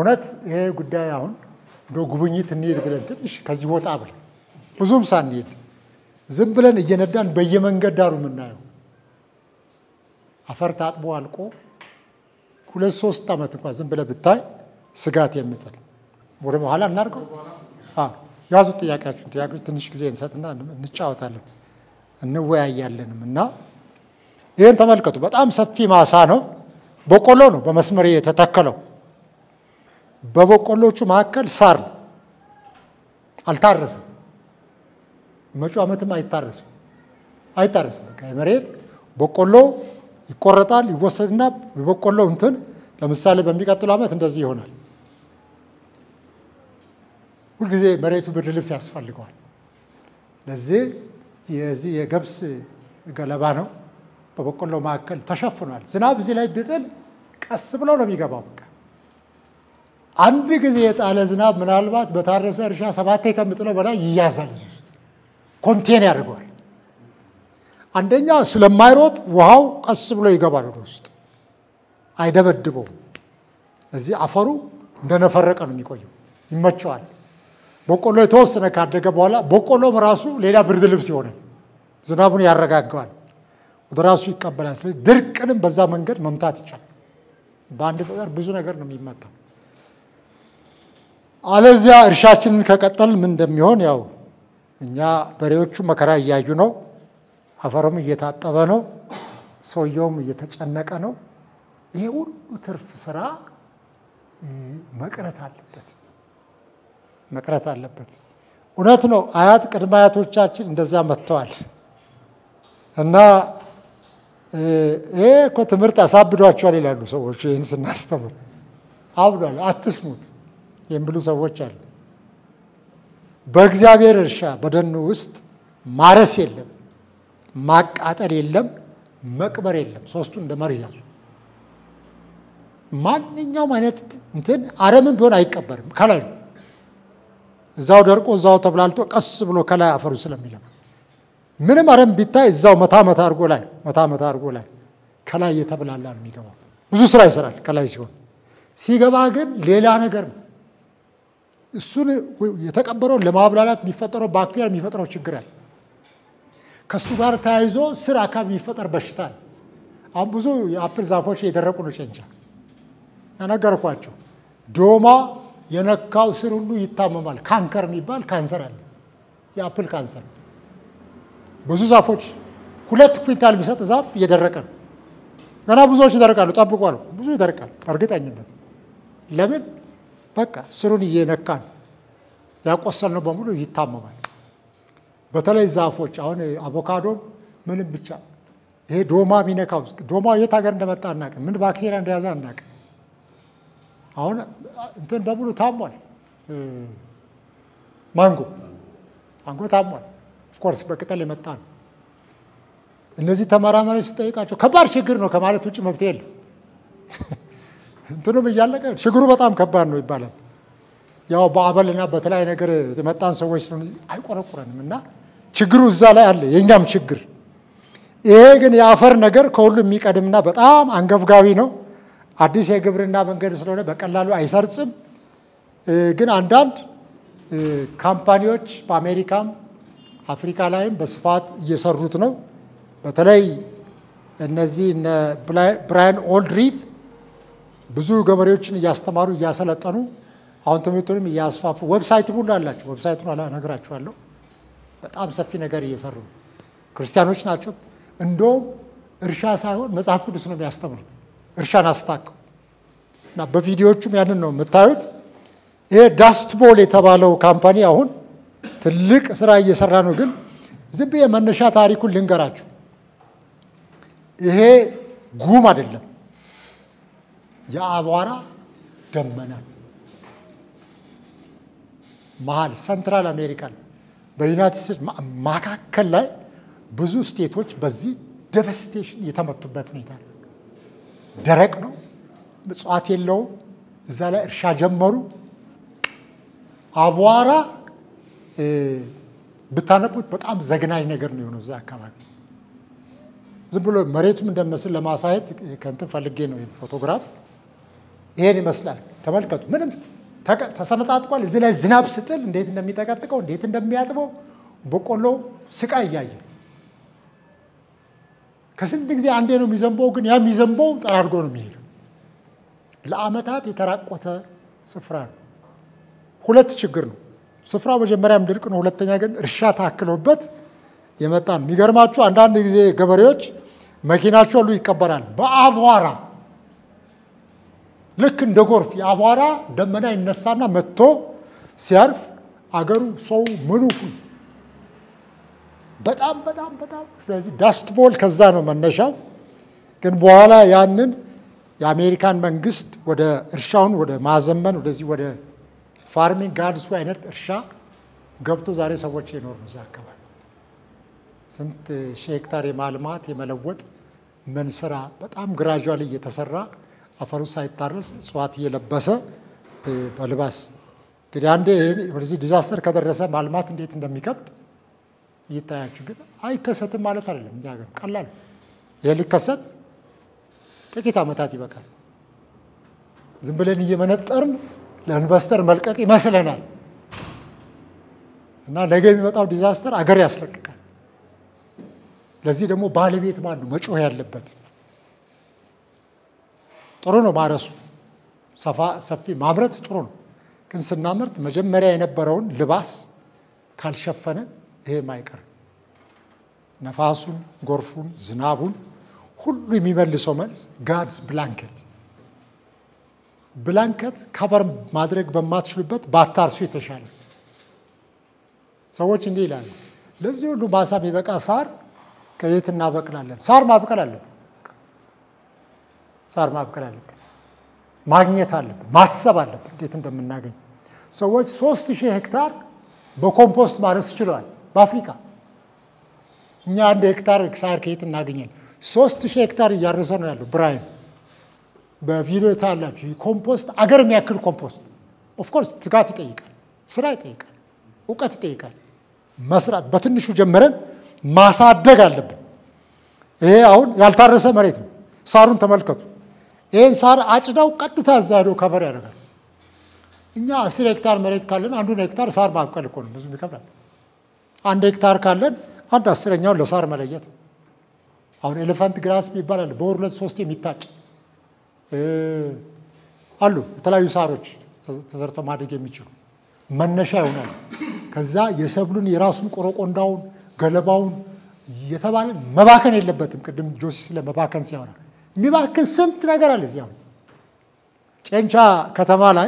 እውነት ይሄ ጉዳይ አሁን እንደ ጉብኝት እንሄድ ብለን ትንሽ ከዚህ ወጣ ብለን ብዙም ሳንሄድ ዝም ብለን እየነዳን በየመንገድ ዳሩ የምናየው አፈር ታጥቦ አልቆ ሁለት ሶስት ዓመት እንኳን ዝም ብለህ ብታይ ስጋት የምጥል ወደ በኋላ እናድርገው። ያዙ ጥያቄያችሁን። ጥያቄዎች ትንሽ ጊዜ እንሰጥና እንጫወታለን እንወያያለንም እና ይህን ተመልከቱ። በጣም ሰፊ ማሳ ነው። በቆሎ ነው በመስመር የተተከለው። በበቆሎቹ መካከል ሳር ነው። አልታረሰም። መጪው ዓመትም አይታረስም አይታረስም። በቃ መሬት በቆሎ ይቆረጣል፣ ይወሰድና የበቆሎ እንትን ለምሳሌ በሚቀጥለው ዓመት እንደዚህ ይሆናል። ሁልጊዜ መሬቱ ብርድ ልብስ ያስፈልገዋል። ለዚህ የዚህ የገብስ ገለባ ነው በበቆሎ መካከል ተሸፍኗል። ዝናብ እዚህ ላይ ቢጥል ቀስ ብለው ነው የሚገባው። በቃ አንድ ጊዜ የጣለ ዝናብ ምናልባት በታረሰ እርሻ ሰባቴ ከምጥለው በላይ ይያዛል። እዚህ ውስጥ ኮንቴን ያደርገዋል። አንደኛ ስለማይሮጥ ውሃው ቀስ ብሎ ይገባል ወደ ውስጥ አይደበድበውም። እዚህ አፈሩ እንደነፈረቀ ነው የሚቆየው፣ ይመቸዋል። በቆሎ የተወሰነ ካደገ በኋላ በቆሎም ራሱ ሌላ ብርድ ልብስ ይሆናል። ዝናቡን ያረጋገዋል፣ ወደ ራሱ ይቀበላል። ስለዚህ ድርቅንም በዛ መንገድ መምታት ይቻላል። በአንድ ጠጠር ብዙ ነገር ነው የሚመታው። አለዚያ እርሻችንን ከቀጠል ምን እንደሚሆን ያው እኛ በሬዎቹ መከራ እያዩ ነው። አፈሩም እየታጠበ ነው። ሰውየውም እየተጨነቀ ነው። ይሄ ሁሉ ትርፍ ስራ መቅረት አለበት መቅረት አለበት። እውነት ነው። አያት ቅድመ አያቶቻችን እንደዚያ መጥተዋል እና ይሄ እኮ ትምህርት አሳብዷቸዋል ይላሉ ሰዎች። ይህን ስናስተምር አብዷል፣ አትስሙት የሚሉ ሰዎች አሉ። በእግዚአብሔር እርሻ በደኑ ውስጥ ማረስ የለም፣ ማቃጠል የለም፣ መቅበር የለም። ሶስቱ እንደ መርህ ያዙ። ማንኛውም አይነት እንትን አረምን ቢሆን አይቀበርም፣ ከላይ ነው። እዛው ደርቆ እዛው ተብላልቶ ቀስ ብሎ ከላይ አፈሩ ስለሚለማ ምንም አረም ቢታይ እዛው መታ መታ አድርጎ ላይ መታ መታ አድርጎ ላይ ከላይ እየተብላላ ነው የሚገባው። ብዙ ስራ ይሰራል ከላይ ሲሆን፣ ሲገባ ግን ሌላ ነገር ነው። እሱን የተቀበረውን ለማብላላት የሚፈጠረው ባክቴሪያ የሚፈጥረው ችግር አለ። ከእሱ ጋር ተያይዞ ስር አካባቢ የሚፈጠር በሽታ አለ። አሁን ብዙ የአፕል ዛፎች የደረቁ ነው። ጨንቻ ነገርኳቸው። ዶማ የነካው ስር ሁሉ ይታመማል። ካንከር የሚባል ካንሰር አለ። የአፕል ካንሰር ብዙ ዛፎች ሁለት ኩንታል የሚሰጥ ዛፍ እየደረቀ ነው። ገና ብዙዎች ይደርቃሉ። ጠብቁ አሉ። ብዙ ይደርቃል እርግጠኝነት። ለምን? በቃ ስሩን እየነካ ነው። ያቆሰልነው በሙሉ ይታመማል። በተለይ ዛፎች አሁን አቮካዶም ምንም ብቻ ይሄ ዶማ የሚነካው ዶማ የት ሀገር እንደመጣ አናውቅም። ምን ባክቴሪያ እንደያዘ አናውቅም። አሁን እንትን በሙሉ ታሟል። ማንጎ ማንጎ ታሟል። ኦፍኮርስ በቅጠል የመጣ ነው። እነዚህ ተመራማሪዎች ስጠይቃቸው ከባድ ችግር ነው ከማለት ውጭ መብት የለም። እንትኑም እያለቀ ችግሩ በጣም ከባድ ነው ይባላል። ያው በአበልና በተለያየ ነገር የመጣን ሰዎች ስለሆነ አይቆረቁረንም እና ችግሩ እዛ ላይ አለ፣ የእኛም ችግር። ይሄ ግን የአፈር ነገር ከሁሉ የሚቀድምና በጣም አንገብጋቢ ነው። አዲስ የግብርና መንገድ ስለሆነ በቀላሉ አይሰርጽም። ግን አንዳንድ ካምፓኒዎች በአሜሪካም አፍሪካ ላይም በስፋት እየሰሩት ነው። በተለይ እነዚህ እነ ብራያን ኦልድሪቭ ብዙ ገበሬዎችን እያስተማሩ እያሰለጠኑ አሁን ትምህርቱንም እያስፋፉ ዌብሳይት ሁሉ አላቸው። ዌብሳይቱን እነግራችኋለሁ። በጣም ሰፊ ነገር እየሰሩ ነው። ክርስቲያኖች ናቸው። እንደውም እርሻ ሳይሆን መጽሐፍ ቅዱስ ነው የሚያስተምሩት። እርሻን አስታከው እና በቪዲዮዎቹም ያንን ነው የምታዩት። ይሄ ዳስትቦል የተባለው ካምፓኒ አሁን ትልቅ ስራ እየሰራ ነው። ግን ዝም ብዬ መነሻ ታሪኩን ልንገራችሁ። ይሄ ጉም አይደለም፣ የአቧራ ደመና መሀል ሰንትራል አሜሪካ በዩናይትድ ስቴትስ መካከል ላይ ብዙ ስቴቶች በዚህ ደቨስቴሽን የተመቱበት ሁኔታ ነው። ደረቅ ነው፣ እጽዋት የለውም። እዛ ላይ እርሻ ጀመሩ። አቧራ ብታነቡት በጣም ዘግናኝ ነገር ነው የሆነው። እዛ አካባቢ ዝም ብሎ መሬቱም እንደመስል ለማሳየት ከንትን ፈልጌ ነው ፎቶግራፍ ይሄን ይመስላል። ተመልከቱ፣ ምንም ተሰነጣጥቋል። እዚህ ላይ ዝናብ ስጥል እንዴት እንደሚጠቀጥቀው እንዴት እንደሚያጥበው በቆሎ ስቃይ እያየ ከስንት ጊዜ አንዴ ነው የሚዘንበው፣ ግን ያ የሚዘንበው ጠራርጎ ነው የሚሄደው። ለዓመታት የተራቆተ ስፍራ ነው። ሁለት ችግር ነው። ስፍራው መጀመሪያም ድርቅ ነው፣ ሁለተኛ ግን እርሻ ታክሎበት የመጣ ነው። የሚገርማችሁ አንዳንድ ጊዜ ገበሬዎች መኪናቸው ሁሉ ይቀበራል በአቧራ ልክ እንደ ጎርፍ የአቧራ ደመና ይነሳና መጥቶ ሲያርፍ አገሩ ሰው ምኑ በጣም በጣም በጣም ስለዚህ ዳስት ቦል ከዛ ነው መነሻው። ግን በኋላ ያንን የአሜሪካን መንግስት ወደ እርሻውን ወደ ማዘመን ወደዚህ ወደ ፋርሚንግ ጋርድስ አይነት እርሻ ገብቶ ዛሬ ሰዎች የኖሩ እዛ አካባቢ ስንት ሺህ ሄክታር የማልማት የመለወጥ ምን ስራ በጣም ግራጁዋሊ እየተሰራ አፈሩ ሳይታረስ እጽዋት እየለበሰ በልባስ እንግዲህ አንዴ ወደዚህ ዲዛስተር ከደረሰ ማልማት እንዴት እንደሚከብድ እይታያችሁ። ግን አይከሰትም ማለት አይደለም። እኛ ሀገር ቀላል ይህ ሊከሰት ጥቂት ዓመታት ይበቃል። ዝም ብለን እየመነጠርን ለኢንቨስተር መልቀቅ ይመስለናል እና ነገ የሚመጣው ዲዛስተር አገር ያስለቅቃል። ለዚህ ደግሞ ባለቤት ማን ነው መጮህ ያለበት? ጥሩ ነው ማረሱ፣ ሰፊ ማምረት ጥሩ ነው። ግን ስናመርት መጀመሪያ የነበረውን ልባስ ካልሸፈነን ይሄም አይቀርም። ነፋሱን፣ ጎርፉን፣ ዝናቡን ሁሉ የሚመልሰው መልስ ጋድስ ብላንኬት ብላንኬት ከቨር ማድረግ በማትችሉበት ባታርሱ የተሻለ። ሰዎች እንዲህ ይላሉ፣ ለዚህ ሁሉ ማሳ የሚበቃ ሳር ከየት እናበቅላለን? ሳር ማብቀል አለብን። ሳር ማብቀል አለብን። ማግኘት አለብን። ማሰብ አለብን እንዴት እንደምናገኝ። ሰዎች ሶስት ሺህ ሄክታር በኮምፖስት ማረስ ችለዋል በአፍሪካ። እኛ አንድ ሄክታር ሳር ከየት እናገኛለን? ሶስት ሺህ ሄክታር እያረሰ ነው ያለው ብራይን በቪዲዮ ታላችሁ። ኮምፖስት አገር የሚያክል ኮምፖስት ኦፍኮርስ ትጋት ይጠይቃል፣ ስራ ይጠይቃል፣ እውቀት ይጠይቃል። መስራት በትንሹ ጀምረን ማሳደግ አለብን። ይሄ አሁን ያልታረሰ መሬት ነው። ሳሩን ተመልከቱ። ይህን ሳር አጭዳው ቀጥታ እዛ ሄዶ ከቨር ያደርጋል። እኛ አስር ሄክታር መሬት ካለን አንዱን ሄክታር ሳር ማብቀል እኮ ነው፣ ብዙም ይከብዳል። አንድ ሄክታር ካለን አንድ አስረኛውን ለሳር መለየት። አሁን ኤሌፋንት ግራስ የሚባል አለ፣ በወር ሁለት ሶስት የሚታጭ አሉ። የተለያዩ ሳሮች ተዘርተው ማደግ የሚችሉ መነሻ ይሆናል። ከዛ የሰብሉን የራሱን ቆረቆንዳውን ገለባውን የተባለ መባከን የለበትም። ቅድም ጆሲ ስለ መባከን ሲያወራ የሚባክን ስንት ነገር አለ። እዚያ ጨንቻ ከተማ ላይ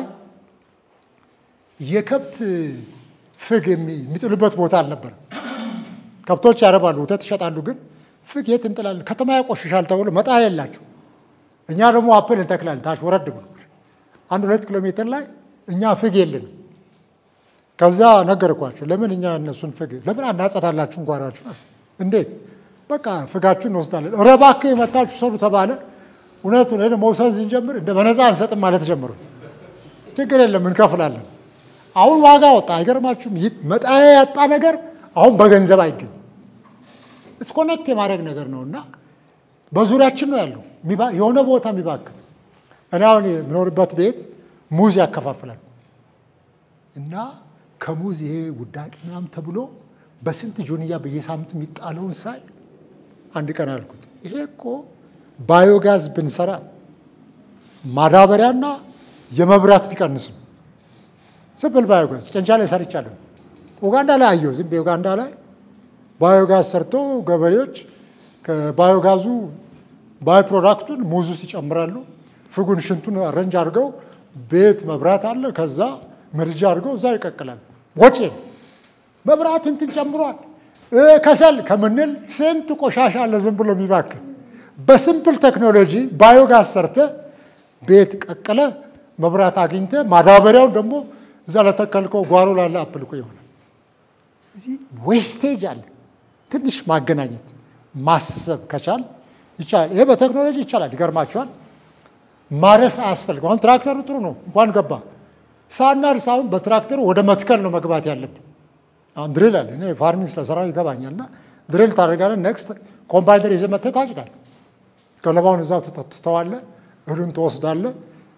የከብት ፍግ የሚጥሉበት ቦታ አልነበረም። ከብቶች ያረባሉ፣ ወተት ይሸጣሉ። ግን ፍግ የት እንጥላለን? ከተማ ያቆሽሻል ተብሎ መጣያ የላቸው። እኛ ደግሞ አፕል እንተክላለን ታች ወረድ ብሎ አንድ ሁለት ኪሎ ሜትር ላይ እኛ ፍግ የለንም። ከዛ ነገርኳቸው። ለምን እኛ እነሱን ፍግ ለምን አናጸዳላችሁን ጓሯችሁ? እንዴት በቃ ፍጋችሁን እንወስዳለን። ኧረ እባክህ የመታችሁ ሰሩ ተባለ። እውነቱን ሄደ መውሰድ ስንጀምር እንደ በነፃ አንሰጥም ማለት ጀምሩ። ችግር የለም እንከፍላለን። አሁን ዋጋ ወጣ። አይገርማችሁም? መጣያ ያጣ ነገር አሁን በገንዘብ አይገኝም። እስኮኔክት የማድረግ ነገር ነው እና በዙሪያችን ነው ያለው የሆነ ቦታ የሚባክል እኔ አሁን የምኖርበት ቤት ሙዝ ያከፋፍላል እና ከሙዝ ይሄ ውዳቂ ምናምን ተብሎ በስንት ጆንያ በየሳምንቱ የሚጣለውን ሳይ አንድ ቀን አልኩት፣ ይሄ እኮ ባዮጋዝ ብንሰራ ማዳበሪያና የመብራት ቢቀንስ ነው። ስምፕል ባዮጋዝ ጨንቻ ላይ ሰርቻለሁ። ኡጋንዳ ላይ አየሁ። ዝም በኡጋንዳ ላይ ባዮጋዝ ሰርቶ ገበሬዎች ከባዮጋዙ ባይ ፕሮዳክቱን ሙዝ ውስጥ ይጨምራሉ። ፍጉን ሽንቱን አረንጅ አድርገው ቤት መብራት አለ። ከዛ ምድጃ አድርገው እዛ ይቀቅላል። ወጪ መብራት እንትን ጨምሯል። ከሰል ከምንል ስንት ቆሻሻ አለ ዝም ብሎ የሚባክል። በሲምፕል ቴክኖሎጂ ባዮጋዝ ሰርተ ቤት ቀቅለ መብራት አግኝተ ማዳበሪያውን ደግሞ እዛ ለተከልከው ጓሮ ላለ አፕልኮ ይሆናል። እዚህ ዌስቴጅ አለ። ትንሽ ማገናኘት ማሰብ ከቻል ይቻላል። ይሄ በቴክኖሎጂ ይቻላል። ይገርማችኋል። ማረስ አያስፈልግም። አሁን ትራክተሩ ጥሩ ነው እንኳን ገባ ሳናርስ አሁን በትራክተሩ ወደ መትከል ነው መግባት ያለብን። አሁን ድሪል አለ። እኔ ፋርሚንግ ስለሰራው ይገባኛል። እና ድሪል ታደርጋለህ። ኔክስት ኮምባይነር ይዘህ መተህ ታጭዳለህ። ገለባውን እዛው ትተዋለህ። እህሉን ትወስዳለህ።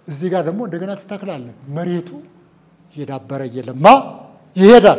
እዚህ ጋር ደግሞ እንደገና ትተክላለህ። መሬቱ እየዳበረ እየለማ ይሄዳል።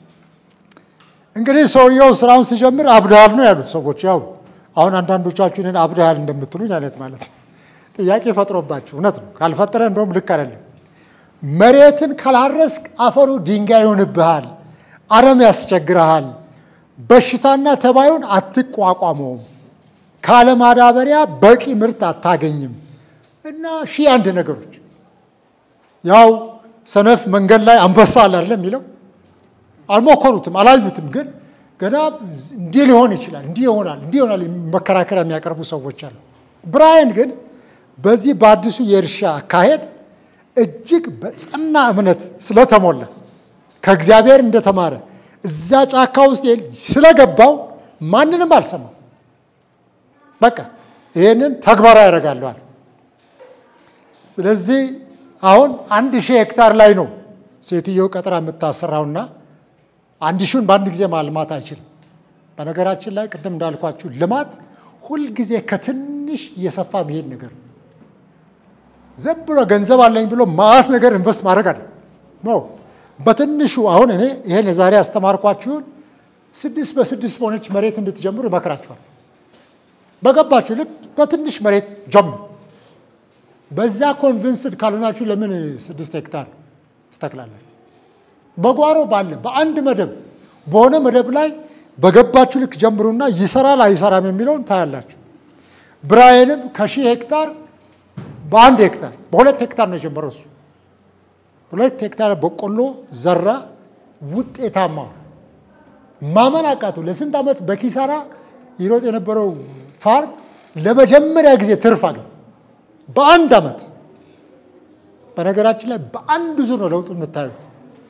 እንግዲህ ሰውየው ስራውን ሲጀምር አብድሃል ነው ያሉት ሰዎች። ያው አሁን አንዳንዶቻችሁ እኔን አብድሃል እንደምትሉኝ አይነት ማለት ነው። ጥያቄ ፈጥሮባችሁ እውነት ነው። ካልፈጠረ እንደውም ልክ አይደለም። መሬትን ካላረስክ አፈሩ ድንጋይ ይሆንብሃል፣ አረም ያስቸግረሃል፣ በሽታና ተባዩን አትቋቋመውም፣ ካለማዳበሪያ በቂ ምርት አታገኝም እና ሺህ አንድ ነገሮች ያው ሰነፍ መንገድ ላይ አንበሳ አለ አይደለም የሚለው አልሞከሩትም፣ አላዩትም። ግን ገና እንዲህ ሊሆን ይችላል፣ እንዲህ ይሆናል፣ እንዲህ ይሆናል መከራከሪያ የሚያቀርቡ ሰዎች አሉ። ብራያን ግን በዚህ በአዲሱ የእርሻ አካሄድ እጅግ በጸና እምነት ስለተሞላ ከእግዚአብሔር እንደተማረ እዛ ጫካ ውስጥ ስለገባው ማንንም አልሰማም። በቃ ይህንን ተግባራዊ ያደርጋለዋል። ስለዚህ አሁን አንድ ሺህ ሄክታር ላይ ነው ሴትየው ቀጥራ የምታሰራውና አንድ ሺውን በአንድ ጊዜ ማልማት አይችልም። በነገራችን ላይ ቅድም እንዳልኳችሁ ልማት ሁልጊዜ ከትንሽ እየሰፋ መሄድ ነገር ዝም ብሎ ገንዘብ አለኝ ብሎ ማት ነገር ኢንቨስት ማድረግ አለ ኖ በትንሹ አሁን እኔ ይሄን የዛሬ ያስተማርኳችሁን ስድስት በስድስት በሆነች መሬት እንድትጀምሩ ይመክራችኋል። በገባችሁ ልክ በትንሽ መሬት ጀምሩ። በዛ ኮንቪንስድ ካልሆናችሁ ለምን ስድስት ሄክታር ትተክላላችሁ? በጓሮ ባለ በአንድ መደብ በሆነ መደብ ላይ በገባችሁ ልክ ጀምሩና ይሰራል አይሰራም የሚለውን ታያላችሁ። ብራይንም ከሺህ ሄክታር በአንድ ሄክታር በሁለት ሄክታር ነው የጀመረው እሱ። ሁለት ሄክታር በቆሎ ዘራ፣ ውጤታማ ማመን አቃተው። ለስንት ዓመት በኪሳራ ይሮጥ የነበረው ፋርም ለመጀመሪያ ጊዜ ትርፍ አገኘ በአንድ ዓመት። በነገራችን ላይ በአንድ ዙር ነው ለውጡ የምታዩት።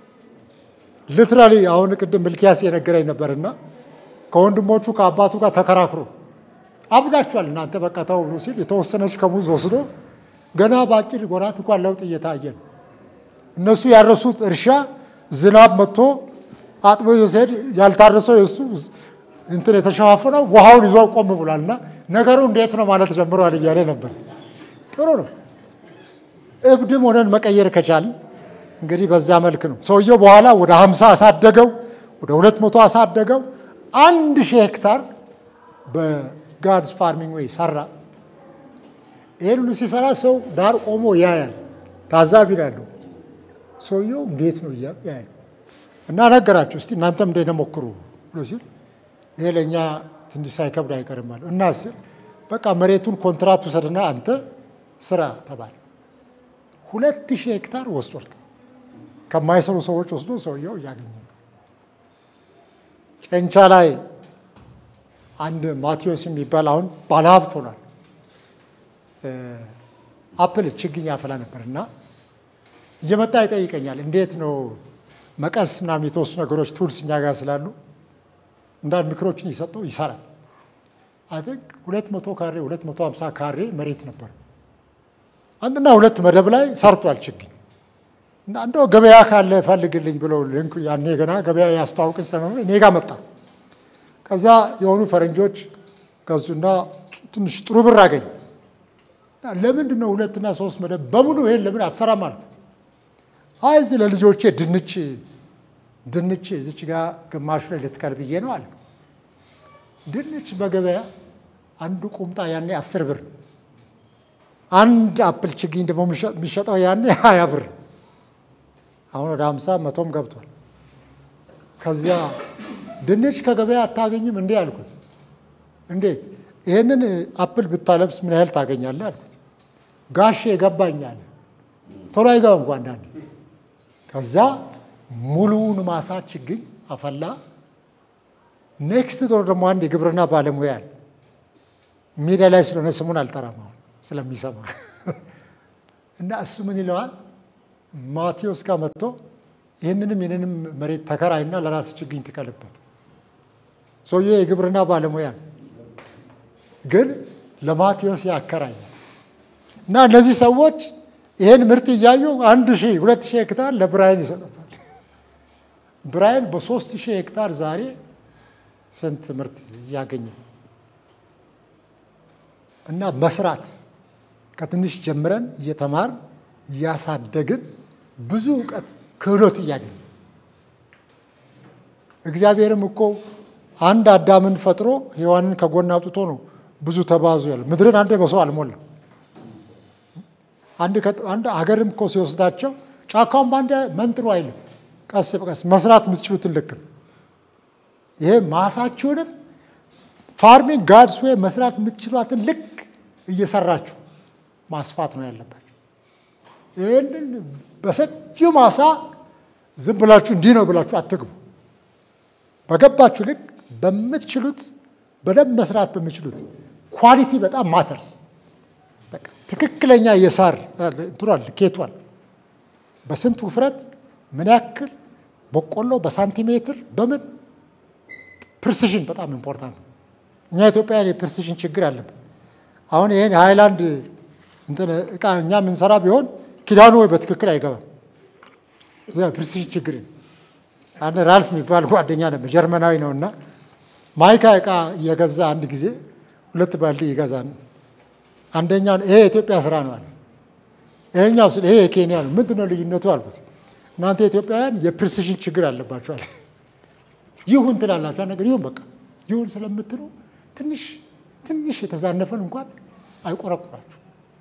ሊትራሊ አሁን ቅድም ምልኪያስ የነገረኝ ነበርና ከወንድሞቹ ከአባቱ ጋር ተከራክሮ አብዳችኋል እናንተ በቃ ተው ብሎ ሲል የተወሰነች ከሙዝ ወስዶ ገና በአጭር ወራት እንኳን ለውጥ እየታየ ነው። እነሱ ያረሱት እርሻ ዝናብ መጥቶ አጥቦ ሲሄድ ያልታረሰው የእሱ እንትን የተሸፋፈነው ውሃውን ይዞ ቆም ብሏል። እና ነገሩ እንዴት ነው ማለት ጀምረዋል እያለ ነበር። ጥሩ ነው። እብድም ሆነን መቀየር ከቻልን እንግዲህ በዛ መልክ ነው። ሰውየው በኋላ ወደ ሀምሳ አሳደገው፣ ወደ ሁለት መቶ አሳደገው። አንድ ሺህ ሄክታር በጋድስ ፋርሚንግ ወይ ሰራ። ይህን ሁሉ ሲሰራ ሰው ዳር ቆሞ ያያል፣ ታዛቢ ነው ያለው። ሰውየው እንዴት ነው እያሉ ያያል። እና ነገራችሁ እስቲ እናንተም እንደ ሞክሩ ብሎ ሲል ይሄ ለእኛ ትንሽ ሳይከብድ አይቀርም አለ እና ስል በቃ መሬቱን ኮንትራት ውሰድና አንተ ስራ ተባለ። ሁለት ሺህ ሄክታር ወስዷል። ከማይሰሩ ሰዎች ወስዶ ሰውየው እያገኘ ነው። ጨንቻ ላይ አንድ ማቴዎስ የሚባል አሁን ባለሀብት ሆኗል። አፕል ችግኝ ያፈላ ነበር እና እየመጣ ይጠይቀኛል። እንዴት ነው መቀስ ምናምን የተወሱ ነገሮች ቱልስ እኛ ጋር ስላሉ እንዳንድ ምክሮችን ይሰጠው ይሰራል። አይ ቲንክ ሁለት መቶ ካሬ ሁለት መቶ ሀምሳ ካሬ መሬት ነበር። አንድና ሁለት መደብ ላይ ሰርቷል ችግኝ እና እንደው ገበያ ካለ ፈልግልኝ ብለው ልንኩ ያኔ ገና ገበያ ያስተዋውቅን ስለሆነ እኔ ጋር መጣ። ከዛ የሆኑ ፈረንጆች ገዙና ትንሽ ጥሩ ብር አገኝ። ለምንድን ነው ሁለትና ሶስት መደብ በሙሉ ይሄን ለምን አትሰራም አልኩት። አይ እዚህ ለልጆቼ ድንች ድንች እዚች ጋር ግማሹ ላይ ልትቀር ብዬ ነው አለ። ድንች በገበያ አንዱ ቁምጣ ያኔ አስር ብር፣ አንድ አፕል ችግኝ ደግሞ የሚሸጠው ያኔ ሀያ ብር፣ አሁን ወደ ሀምሳ መቶም ገብቷል። ከዚያ ድንች ከገበያ አታገኝም እንዴ አልኩት። እንዴት ይህንን አፕል ብታለብስ ምን ያህል ታገኛለህ አልኩት። ጋሼ ገባኝ አለ። ቶሎ አይገባም እንኳ አንዳንዴ። ከዛ ሙሉውን ማሳ ችግኝ አፈላ። ኔክስት ዶር ደግሞ አንድ የግብርና ባለሙያ አለ። ሚዲያ ላይ ስለሆነ ስሙን አልጠራም አሁን ስለሚሰማ እና እሱ ምን ይለዋል ማቴዎስ ጋር መጥቶ ይህንንም ይህንንም መሬት ተከራይና ለራስ ችግኝ ትቀልበት። ሰውዬ የግብርና ባለሙያ ነው፣ ግን ለማቴዎስ ያከራያል። እና እነዚህ ሰዎች ይህን ምርት እያዩ አንድ ሺህ ሁለት ሺህ ሄክታር ለብራይን ይሰጡታል። ብራይን በሶስት ሺህ ሄክታር ዛሬ ስንት ምርት እያገኘ እና መስራት ከትንሽ ጀምረን እየተማር እያሳደግን ብዙ እውቀት ክህሎት እያገኘ እግዚአብሔርም እኮ አንድ አዳምን ፈጥሮ ሔዋንን ከጎን አውጥቶ ነው ብዙ ተባዙ ያለ ምድርን አንዴ በሰው አልሞላም። አንድ ሀገርም እኮ ሲወስዳቸው ጫካውን በአንድ መንጥሮ አይልም። ቀስ በቀስ መስራት የምትችሉትን ልክ ነው። ይሄ ማሳችሁንም ፋርሚንግ ጋድስ ዌይ መስራት የምትችሏትን ልክ እየሰራችሁ ማስፋት ነው ያለባችሁ። ይህንን በሰፊው ማሳ ዝም ብላችሁ እንዲህ ነው ብላችሁ አትግቡ። በገባችሁ ልክ በምትችሉት በደንብ መስራት በምችሉት ኳሊቲ በጣም ማተርስ በቃ ትክክለኛ የሳር እንትኗል ኬቷል በስንት ውፍረት ምን ያክል በቆሎ በሳንቲሜትር በምን ፕሪሲዥን በጣም ኢምፖርታንት ነው። እኛ ኢትዮጵያውያን የፕሪሲዥን ችግር አለብን። አሁን ይሄን የሃይላንድ እንትን እቃ እኛ የምንሰራ ቢሆን ኪዳኑ ወይ በትክክል አይገባም። ፕሪሲዥን ችግር ነው። አንድ ራልፍ የሚባል ጓደኛ ነበር፣ ጀርመናዊ ነው እና ማይካ እቃ እየገዛ አንድ ጊዜ ሁለት ባልዲ ይገዛል። አንደኛው ይሄ የኢትዮጵያ ስራ ነው አለ። ይሄኛው ስለ ይሄ የኬንያ ነው። ምንድን ነው ልዩነቱ አልኩት። እናንተ ኢትዮጵያውያን የፕሪሲዥን ችግር አለባችኋል። ይሁን ትላላችሁ ነገር ይሁን በቃ ይሁን ስለምትሉ ትንሽ ትንሽ የተዛነፈን እንኳን አይቆረቁራችሁ።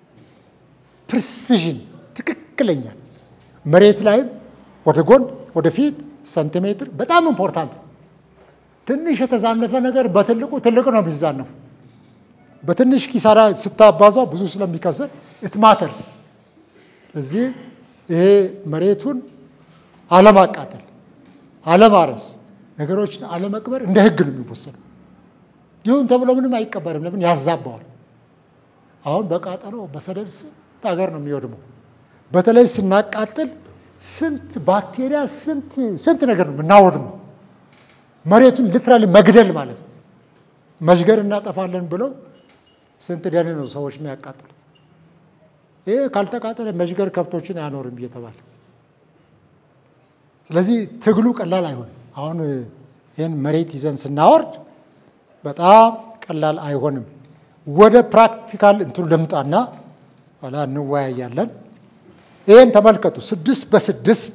ፕሪሲዥን ትክክለኛ መሬት ላይም ወደ ጎን ወደፊት ሰንቲሜትር በጣም ኢምፖርታንት ነው። ትንሽ የተዛነፈ ነገር በትልቁ ትልቅ ነው የሚዛነፉ። በትንሽ ኪሳራ ስታባዛው ብዙ ስለሚከስር ኢትማተርስ እዚህ ይሄ መሬቱን አለማቃጠል፣ አለማረስ፣ ነገሮችን አለመቅበር እንደ ሕግ ነው የሚወሰደው። ይሁን ተብሎ ምንም አይቀበርም። ለምን ያዛባዋል። አሁን በቃጠሎ በሰደድ ስንት ሀገር ነው የሚወድመው። በተለይ ስናቃጥል ስንት ባክቴሪያ ስንት ስንት ነገር ነው የምናወድመው። መሬቱን ሊትራሊ መግደል ማለት ነው። መሽገር እናጠፋለን ብለው ስንት ደን ነው ሰዎች የሚያቃጥሉት። ይህ ካልተቃጠለ መሽገር ከብቶችን አያኖርም እየተባለ ስለዚህ ትግሉ ቀላል አይሆንም። አሁን ይህን መሬት ይዘን ስናወርድ በጣም ቀላል አይሆንም። ወደ ፕራክቲካል እንትኑ ልምጣና ኋላ እንወያያለን። ይህን ተመልከቱ። ስድስት በስድስት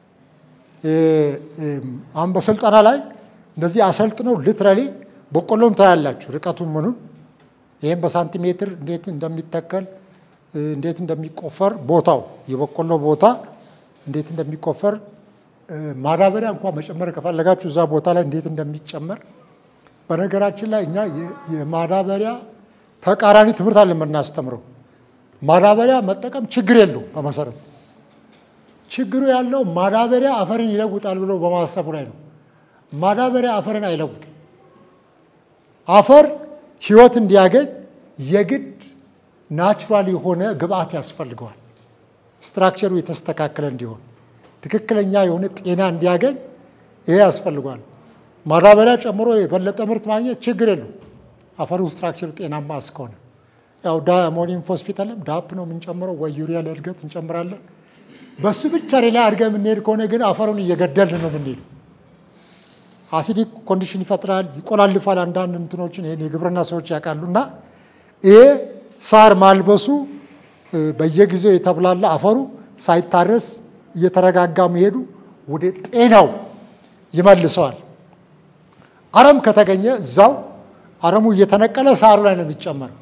አሁን በስልጠና ላይ እንደዚህ አሰልጥነው ሊትራሊ በቆሎን ታያላችሁ፣ ርቀቱን ምኑን። ይህም በሳንቲሜትር እንዴት እንደሚተከል እንዴት እንደሚቆፈር ቦታው የበቆሎ ቦታ እንዴት እንደሚቆፈር ማዳበሪያ እንኳን መጨመር ከፈለጋችሁ እዛ ቦታ ላይ እንዴት እንደሚጨመር። በነገራችን ላይ እኛ የማዳበሪያ ተቃራኒ ትምህርት አለ የምናስተምረው። ማዳበሪያ መጠቀም ችግር የለው በመሰረቱ ችግሩ ያለው ማዳበሪያ አፈርን ይለውጣል ብሎ በማሰቡ ላይ ነው። ማዳበሪያ አፈርን አይለውጥም። አፈር ሕይወት እንዲያገኝ የግድ ናቹራል የሆነ ግብአት ያስፈልገዋል። ስትራክቸሩ የተስተካከለ እንዲሆን ትክክለኛ የሆነ ጤና እንዲያገኝ ይሄ ያስፈልገዋል። ማዳበሪያ ጨምሮ የበለጠ ምርት ማግኘት ችግር የለው አፈሩ ስትራክቸሩ ጤናማ እስከሆነ ያው ዳሞኒየም ፎስፌት አለም ዳፕ ነው የምንጨምረው ወይ ዩሪያ ለእድገት እንጨምራለን። በሱ ብቻ ሌላ አድርገን የምንሄድ ከሆነ ግን አፈሩን እየገደልን ነው የምንሄዱ። አሲዲክ ኮንዲሽን ይፈጥራል፣ ይቆላልፋል። አንዳንድ እንትኖችን ይሄን የግብርና ሰዎች ያውቃሉ። እና ይሄ ሳር ማልበሱ በየጊዜው የተብላላ አፈሩ ሳይታረስ እየተረጋጋ መሄዱ ወደ ጤናው ይመልሰዋል። አረም ከተገኘ እዛው አረሙ እየተነቀለ ሳሩ ላይ ነው የሚጨመረው።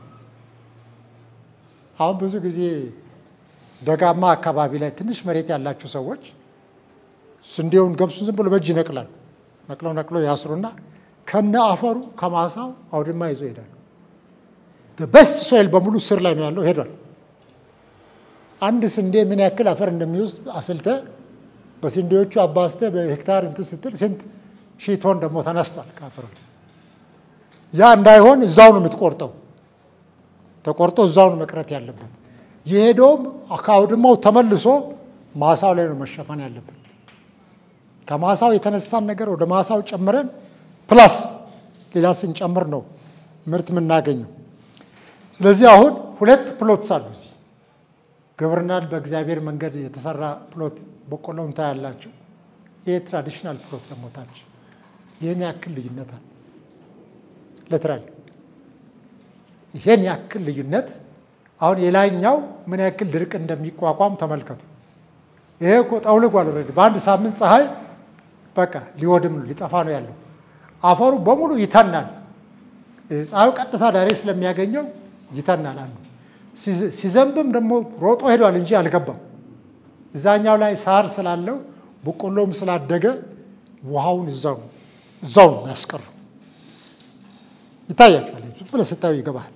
አሁን ብዙ ጊዜ ደጋማ አካባቢ ላይ ትንሽ መሬት ያላቸው ሰዎች ስንዴውን ገብሱን ዝም ብሎ በእጅ ይነቅላሉ። ነቅለው ነቅለው ያስሩና ከነ አፈሩ ከማሳው አውድማ ይዞ ይሄዳሉ። በስት ሶይል በሙሉ ስር ላይ ነው ያለው ሄዷል። አንድ ስንዴ ምን ያክል አፈር እንደሚወስድ አስልተ በስንዴዎቹ አባስተ በሄክታር እንትን ስትል ስንት ሺህ ቶን ደግሞ ተነስቷል ከአፈሩ። ያ እንዳይሆን እዛው ነው የምትቆርጠው። ተቆርጦ እዛው ነው መቅረት ያለበት። የሄደውም ከአውድማው ተመልሶ ማሳው ላይ ነው መሸፈን ያለበት። ከማሳው የተነሳን ነገር ወደ ማሳው ጨምረን ፕላስ ሌላ ስንጨምር ነው ምርት የምናገኘው። ስለዚህ አሁን ሁለት ፕሎትስ አሉ እዚህ ግብርናን በእግዚአብሔር መንገድ የተሰራ ፕሎት በቆሎን ታያላችሁ። ይህ ትራዲሽናል ፕሎት ደግሞ ታች ይህን ያክል ልዩነት አለ። ሊትራሊ ይሄን ያክል ልዩነት አሁን የላይኛው ምን ያክል ድርቅ እንደሚቋቋም ተመልከቱ። ይሄ እኮ ጠውልጓል። ኦልሬዲ በአንድ ሳምንት ፀሐይ በቃ ሊወድም ነው ሊጠፋ ነው ያለው። አፈሩ በሙሉ ይተናል። ፀሐዩ ቀጥታ ዳሬ ስለሚያገኘው ይተናል። አንዱ ሲዘንብም ደግሞ ሮጦ ሄዷል እንጂ አልገባም። እዛኛው ላይ ሳር ስላለው በቆሎም ስላደገ ውሃውን እዛው እዛው ነው ያስቀረው። ይታያቸዋል። ዝም ብለህ ስታዩ ይገባሃል።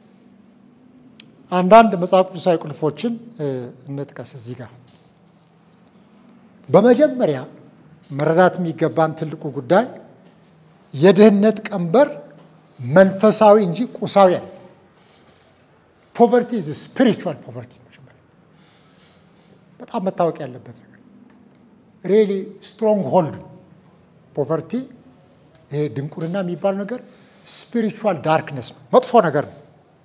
አንዳንድ መጽሐፍ ቅዱሳዊ ቁልፎችን እንጥቀስ እዚህ ጋር። በመጀመሪያ መረዳት የሚገባን ትልቁ ጉዳይ የድህነት ቀንበር መንፈሳዊ እንጂ ቁሳዊ አለ። ፖቨርቲ ስፒሪቹዋል ፖቨርቲ መጀመሪያ በጣም መታወቅ ያለበት ነገር ሪሊ ስትሮንግ ሆልድ ፖቨርቲ ይሄ ድንቁርና የሚባል ነገር ስፒሪቹዋል ዳርክነስ ነው፣ መጥፎ ነገር ነው።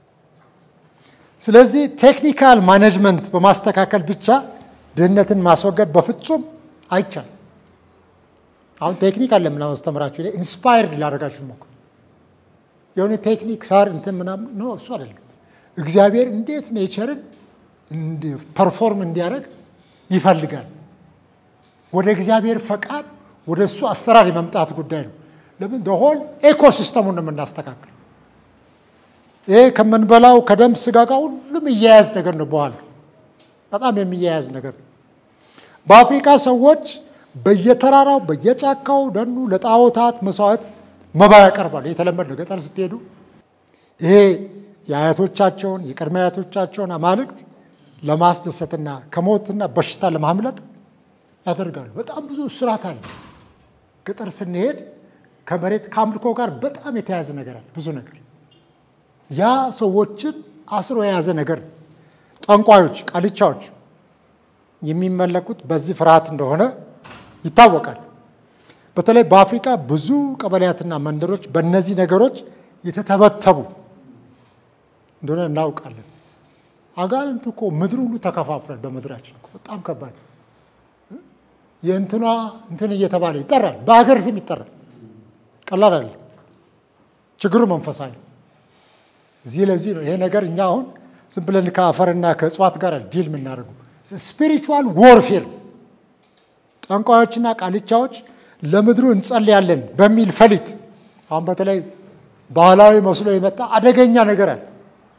ስለዚህ ቴክኒካል ማኔጅመንት በማስተካከል ብቻ ድህነትን ማስወገድ በፍጹም አይቻልም። አሁን ቴክኒክ አለ ምናምን አስተምራችሁ ኢንስፓየርድ ላደርጋችሁ ሞክሩ። የሆነ ቴክኒክ ሳር እንትን ምናምን ነው እሱ አይደለም። እግዚአብሔር እንዴት ኔቸርን ፐርፎርም እንዲያደርግ ይፈልጋል። ወደ እግዚአብሔር ፈቃድ ወደ እሱ አሰራር የመምጣት ጉዳይ ነው። ለምን ሆል ኤኮሲስተሙን ነው የምናስተካክል። ይሄ ከምንበላው ከደም ስጋ ጋር ሁሉም እያያዝ ነገር ነው። በኋላ በጣም የሚያያዝ ነገር ነው። በአፍሪካ ሰዎች በየተራራው በየጫካው ደኑ ለጣዖታት መስዋዕት መባ ያቀርባሉ። የተለመደ ነው። ገጠር ስትሄዱ ይሄ የአያቶቻቸውን የቅድመ አያቶቻቸውን አማልክት ለማስደሰትና ከሞትና በሽታ ለማምለጥ ያደርጋሉ። በጣም ብዙ ስርዓት አለ። ገጠር ስንሄድ ከመሬት ከአምልኮ ጋር በጣም የተያያዘ ነገር አለ። ብዙ ነገር ያ ሰዎችን አስሮ የያዘ ነገር ነው። ጠንቋዮች፣ ቃልቻዎች የሚመለኩት በዚህ ፍርሃት እንደሆነ ይታወቃል። በተለይ በአፍሪካ ብዙ ቀበሌያትና መንደሮች በእነዚህ ነገሮች የተተበተቡ እንደሆነ እናውቃለን። አጋንንት እኮ ምድር ሁሉ ተከፋፍሏል። በምድራችን እኮ በጣም ከባድ የእንትኗ እንትን እየተባለ ይጠራል። በሀገር ስም ይጠራል። ቀላል አይደለም። ችግሩ መንፈሳዊ ነው። እዚህ ለዚህ ነው ይሄ ነገር እኛ አሁን ዝም ብለን ከአፈርና ከእጽዋት ጋር ዲል የምናደርጉ ስፒሪቹዋል ዎርፌር ጠንቋዮችና ቃልቻዎች ለምድሩ እንጸልያለን በሚል ፈሊጥ አሁን በተለይ ባህላዊ መስሎ የመጣ አደገኛ ነገር አለ።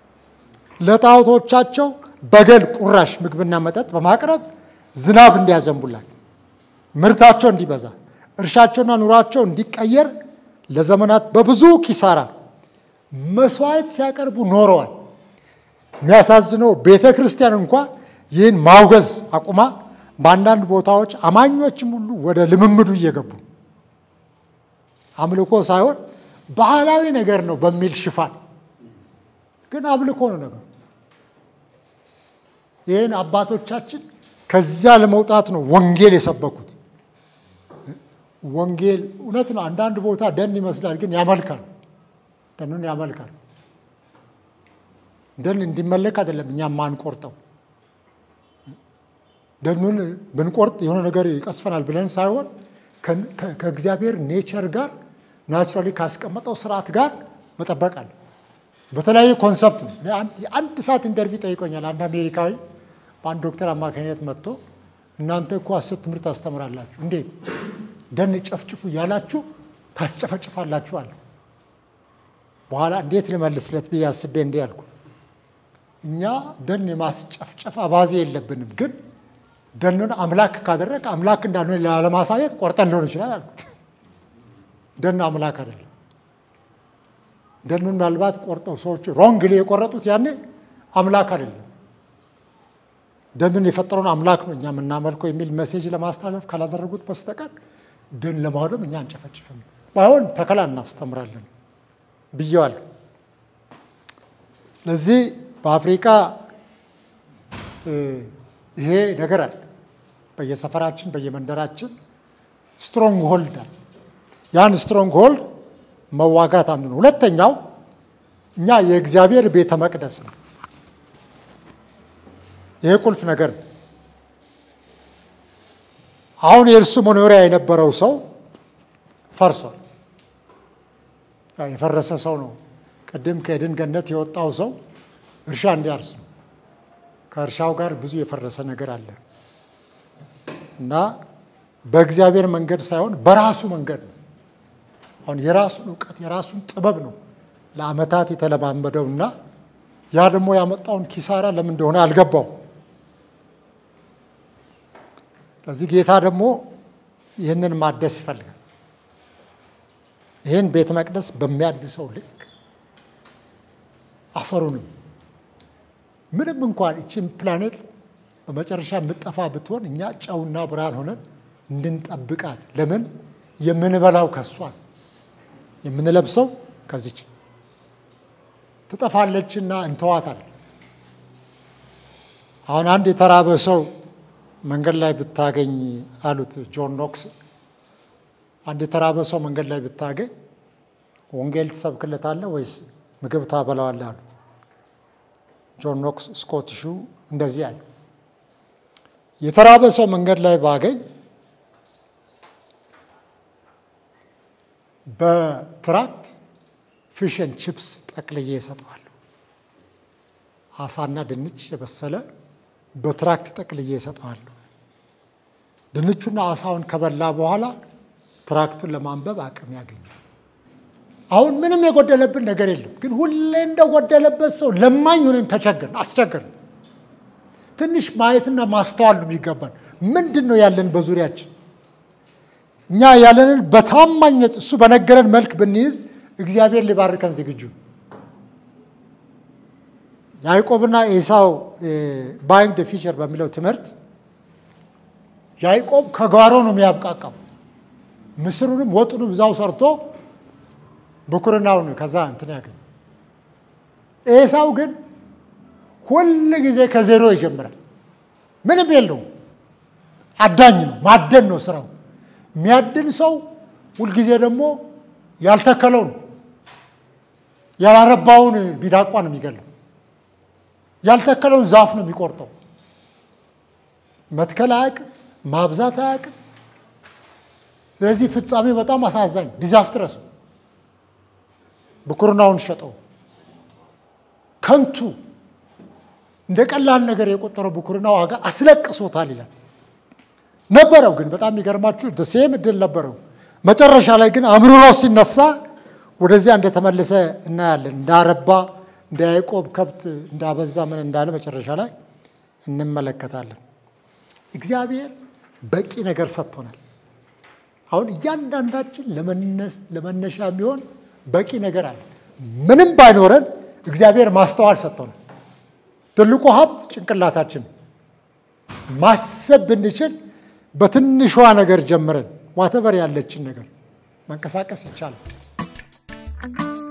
ለጣዖቶቻቸው በገል ቁራሽ ምግብና መጠጥ በማቅረብ ዝናብ እንዲያዘንቡላል፣ ምርታቸው እንዲበዛ፣ እርሻቸውና ኑሯቸው እንዲቀየር ለዘመናት በብዙ ኪሳራ መስዋዕት ሲያቀርቡ ኖረዋል። የሚያሳዝነው ቤተ ክርስቲያን እንኳ ይህን ማውገዝ አቁማ በአንዳንድ ቦታዎች አማኞችም ሁሉ ወደ ልምምዱ እየገቡ አምልኮ ሳይሆን ባህላዊ ነገር ነው በሚል ሽፋን ግን አምልኮ ነው ነገሩ። ይህን አባቶቻችን ከዚያ ለመውጣት ነው ወንጌል የሰበኩት። ወንጌል እውነት ነው። አንዳንድ ቦታ ደን ይመስላል፣ ግን ያመልካል። ደኑን ያመልካል። ደን እንዲመለክ አይደለም እኛ ማንቆርጠው ደኑን ብንቆርጥ የሆነ ነገር ይቀስፈናል ብለን ሳይሆን ከእግዚአብሔር ኔቸር ጋር ናቹራሊ ካስቀመጠው ስርዓት ጋር መጠበቅ አለ። በተለያየ ኮንሰፕት ነው። የአንድ ሰዓት ኢንተርቪው ጠይቆኛል። አንድ አሜሪካዊ በአንድ ዶክተር አማካኝነት መጥቶ እናንተ እኮ ሐሰት ትምህርት ታስተምራላችሁ፣ እንዴት ደን ጨፍጭፉ እያላችሁ ታስጨፈጭፋላችሁ አለ። በኋላ እንዴት ልመልስለት ብዬ አስቤ እንዲህ አልኩ፣ እኛ ደን የማስጨፍጨፍ አባዜ የለብንም ግን ደኑን አምላክ ካደረግ አምላክ እንዳልሆነ ላለማሳየት ቆርጠን ሊሆን ይችላል አልኩት። ደን አምላክ አይደለም። ደኑን ምናልባት ቆርጠው ሰዎች ሮንግሊ የቆረጡት ያኔ አምላክ አይደለም። ደኑን የፈጠረውን አምላክ ነው እኛ የምናመልከው የሚል ሜሴጅ ለማስተላለፍ ካላደረጉት በስተቀር ደን ለማውደም እኛ አንጨፈጭፍም። ባይሆን ተከላ እናስተምራለን ብየዋለሁ። ለዚህ በአፍሪካ ይሄ ነገር አለ። በየሰፈራችን በየመንደራችን ስትሮንግ ሆልድ አለ። ያን ስትሮንግ ሆልድ መዋጋት አንዱ ነው። ሁለተኛው እኛ የእግዚአብሔር ቤተ መቅደስ ነው። ይሄ ቁልፍ ነገር ነው። አሁን የእርሱ መኖሪያ የነበረው ሰው ፈርሷል። የፈረሰ ሰው ነው። ቅድም ከኤድን ገነት የወጣው ሰው እርሻ እንዲያርስ ነው። ከእርሻው ጋር ብዙ የፈረሰ ነገር አለ እና በእግዚአብሔር መንገድ ሳይሆን በራሱ መንገድ ነው። አሁን የራሱን እውቀት የራሱን ጥበብ ነው ለዓመታት የተለማመደው እና ያ ደግሞ ያመጣውን ኪሳራ ለምን እንደሆነ አልገባው። ስለዚህ ጌታ ደግሞ ይህንን ማደስ ይፈልጋል። ይህን ቤተ መቅደስ በሚያድሰው ልክ አፈሩንም ምንም እንኳን ይችን ፕላኔት በመጨረሻ የምጠፋ ብትሆን እኛ ጨውና ብርሃን ሆነን እንድንጠብቃት ለምን የምንበላው ከሷል የምንለብሰው ከዚች ትጠፋለችና እንተዋታል። አሁን አንድ የተራበ ሰው መንገድ ላይ ብታገኝ አሉት ጆን ኖክስ፣ አንድ የተራበ ሰው መንገድ ላይ ብታገኝ ወንጌል ትሰብክለታለህ ወይስ ምግብ ታበላዋለህ አሉት። ጆን ኖክስ ስኮቲሹ እንደዚህ አለ፣ የተራበ ሰው መንገድ ላይ ባገኝ በትራክት ፊሽን ቺፕስ ጠቅልዬ እሰጠዋለሁ። አሳና ድንች የበሰለ በትራክት ጠቅልዬ እሰጠዋለሁ። ድንቹና አሳውን ከበላ በኋላ ትራክቱን ለማንበብ አቅም ያገኛል። አሁን ምንም የጎደለብን ነገር የለም፣ ግን ሁሌ እንደጎደለበት ሰው ለማኝ ሆነን ተቸገርን፣ አስቸገርን። ትንሽ ማየትና ማስተዋል ነው የሚገባን። ምንድን ነው ያለን በዙሪያችን? እኛ ያለንን በታማኝነት እሱ በነገረን መልክ ብንይዝ እግዚአብሔር ሊባርከን ዝግጁ። ያዕቆብና ኤሳው ባይንግ ደ ፊቸር በሚለው ትምህርት ያዕቆብ ከጓሮ ነው የሚያብቃቃው። ምስሩንም ወጡንም እዛው ሰርቶ ብኩርናውን ከዛ እንትን ያገኝ። ኤሳው ግን ሁል ጊዜ ከዜሮ ይጀምራል። ምንም የለውም። አዳኝ ነው፣ ማደን ነው ስራው። የሚያድን ሰው ሁልጊዜ ደግሞ ያልተከለውን ያላረባውን ቢዳቋ ነው የሚገለው። ያልተከለውን ዛፍ ነው የሚቆርጠው። መትከል አያውቅም፣ ማብዛት አያውቅም። ስለዚህ ፍጻሜ በጣም አሳዛኝ ዲዛስትረስ ነው። ብኩርናውን ሸጠው ከንቱ እንደ ቀላል ነገር የቆጠረው ብኩርና ዋጋ አስለቅሶታል ይላል። ነበረው ግን በጣም የሚገርማችሁ ደሴም እድል ነበረው። መጨረሻ ላይ ግን አምርሮ ሲነሳ ወደዚያ እንደተመለሰ እናያለን። እንዳረባ እንደ ያዕቆብ ከብት እንዳበዛ ምን እንዳለ መጨረሻ ላይ እንመለከታለን። እግዚአብሔር በቂ ነገር ሰጥቶናል። አሁን እያንዳንዳችን ለመነሻ የሚሆን በቂ ነገር አለ። ምንም ባይኖረን እግዚአብሔር ማስተዋል ሰጥቶናል። ትልቁ ሀብት ጭንቅላታችን ማሰብ ብንችል በትንሿ ነገር ጀምረን ዋተበር ያለችን ነገር መንቀሳቀስ ይቻላል።